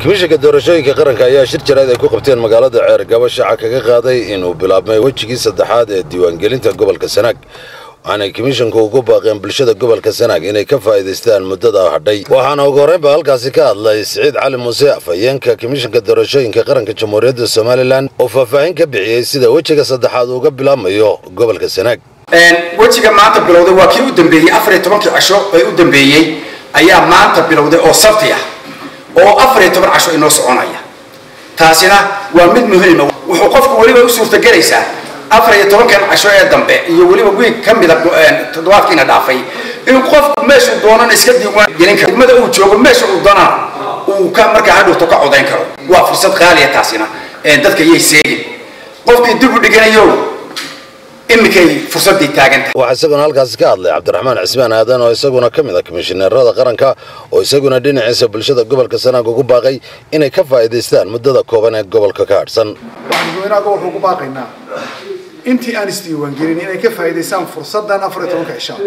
komishanka doorashooyinka qaranka ayaa shir jarayd ay ku qabteen magaalada ceergabo shaaca kaga qaaday inuu bilaabmay wejigii saddexaad ee diiwaangelinta gobolka sanaag waxaanay komishanku ugu baaqeen bulshada gobolka sanaag inay ka faa'iidaystaan muddada hadhay waxaana ugu horreynba halkaasi ka hadlay siciid cali muuse afhayeenka komishanka doorashooyinka qaranka jamhuuriyadda somalilan oo faahfaahin ka bixiyey sida wejiga saddexaad uga bilaabmayo gobolka sanaag wejiga maanta bilowday waa kii u dambeeyey afariyo tobankii casho ee u dambeeyey ayaa maanta bilowday oo sabti ah oo afariyo toban casho inoo soconaya taasina waa mid muhiima wuxuu qofku weliba u suurtagelaysaa afariyo tobankan casho ee dambe iyo weliba wiig ka mida toddobaadkiina dhaafay inuu qofku meeshuu doonana iska diiwaan gelin karo degmada uu joogo meesha uu doonana uu ka markaa hadhowto ka codayn karo waa fursad qaaliya taasina dadka yay seegin qofkii dib u dhiganayo iminkay fursadii taagantahay waxaa isaguna halkaasi ka hadlay cabdiraxmaan cismaan aadan oo isaguna ka mid ah komishineerada qaranka oo isaguna dhinaciisa bulshada gobolka sanaag ugu baaqay inay ka faa'iidaystaan muddada kooban ee gobolka ka hadhsan waxaan dadweynaha gobolka ugu baaqaynaa intii aan isdiiwaangelin inay ka faa'iidaystaan fursaddan afar iyo tobanka cishaa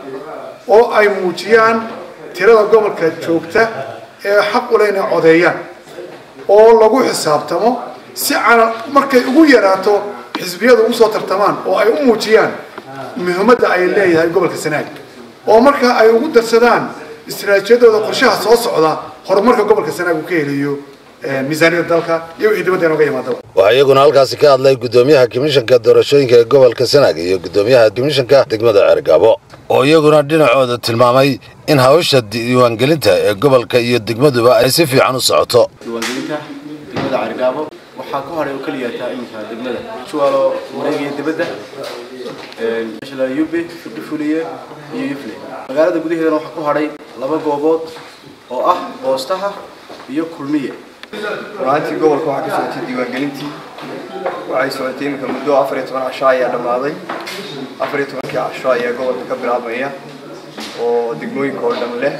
oo ay muujiyaan tirada gobolka joogta ee xaq u leh inay codeeyaan oo lagu xisaabtamo si cana markay ugu yaraato xisbiyadu ugu soo tartamaan oo ay u muujiyaan muhiimadda ay leeyahay gobolka sanaag oo marka ay ugu darsadaan istaraatiijiyadooda qorshaha soo socda horumarka gobolka sanaag uu ka helayo miisaaniyada dalka iyo wixii dibadda inooga yimaadaba waxaa iyaguna halkaasi ka hadlay guddoomiyaha komishanka doorashooyinka ee gobolka sanaag iyo guddoomiyaha komishanka degmada ceergaabo oo iyaguna dhinacooda tilmaamay in hawsha diiwaangelinta ee gobolka iyo degmaduba ay si fiican u socoto diiwaangelinta degmada ceergaabo waxaa ka horay oo keliya taa iminka degmada juwaalo wareegaya dibadda meesha la yube firdhifuliye iyo yufle magaalada gudaheedana waxaa ku hadhay laba goobood oo ah boostaha iyo kulmiye runaantii gobolka waxaa ka socotay diiwaangelintii waxay socotay iminka muddo afar iyo toban casho ayaa dhammaaday afar iyo tobankii casho ayaa gobolka ka bilaabmaya oo degmooyinka oo dhan leh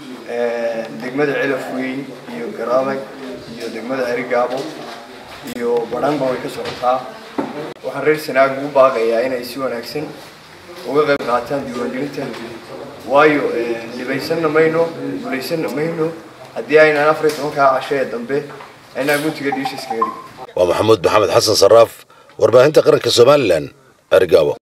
degmada cilaf weyn iyo garaamay iyo degmada erigaabo iyo badhanba way ka socotaa waxaan reer sanaag ugu baaqayaa inay si wanaagsan uga qayb qaataan diiwaangelinta waayo dhibaysanna mayno gulaysanna mayno haddii aynaan afar iyo tobankaa casho ee dambe aynaan guntiga dhiisha iskaga dhigin waa maxamuud maxamed xasan saraaf warbaahinta qaranka somalilan ergaabo